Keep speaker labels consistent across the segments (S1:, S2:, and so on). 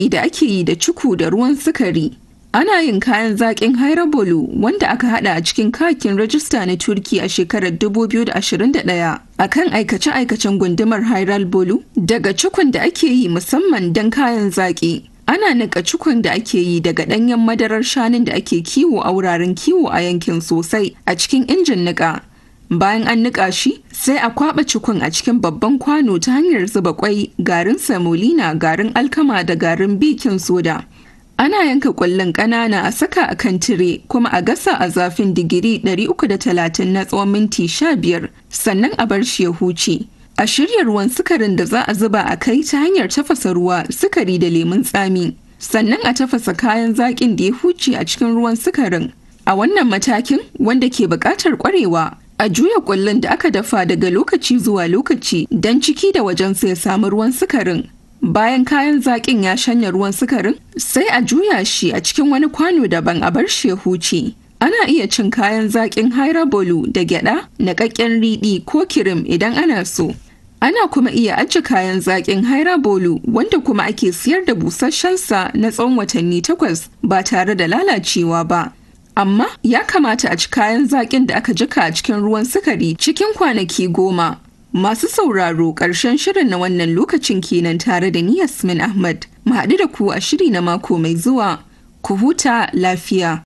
S1: da ake yi da cuku da ruwan sukari. Ana yin kayan zaƙin Hairabolu wanda aka hada a cikin kakin rajista na Turki a shekarar 2021 a kan aikace-aikacen gundumar Hairabolu daga cukun da ake yi musamman don kayan zaƙi. Ana nika cukun da ake yi daga ɗanyen madarar shanun da ake kiwo a wuraren kiwo a yankin sosai a cikin injin niƙa. Bayan an niƙa shi, sai a kwaɓa cikun a cikin babban kwano ta hanyar zuba kwai, garin samolina, garin alkama da garin bikin soda. Ana yanka ƙwallon ƙanana a saka a kan tire kuma a gasa a zafin digiri 330 na tsawon minti 15 sannan a bar shi ya huce. A shirya ruwan sukarin da za a zuba a kai ta hanyar tafasa ruwa, sukari da lemun tsami. Sannan a tafasa kayan zaƙin da ya huce a cikin ruwan sukarin. A wannan matakin wanda ke buƙatar ƙwarewa, a juya ƙullun da aka dafa daga lokaci zuwa lokaci don ciki da wajensa ya samu ruwan sukarin. Bayan kayan zaƙin ya shanya ruwan sukarin, sai a juya shi a cikin wani kwano daban a bar shi ya huce. Ana iya cin kayan zaƙin hairabolu da gyaɗa, naƙaƙƙen riɗi ko kirim idan ana so. Ana kuma iya ajiye kayan zaƙin hairabolu wanda kuma ake siyar da busasshensa na tsawon watanni takwas ba tare da lalacewa ba. Amma ya kamata a ci kayan zaƙin da aka jika a cikin ruwan sukari cikin kwanaki goma. Masu sauraro ƙarshen shirin na wannan lokacin kenan tare da ni Yasmin Ahmad. Mu haɗu da ku a shiri na mako mai zuwa. Ku huta lafiya.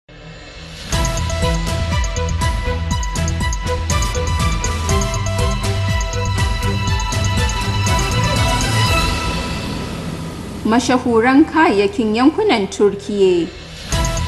S1: Mashahuran kayayyakin yankunan Turkiyya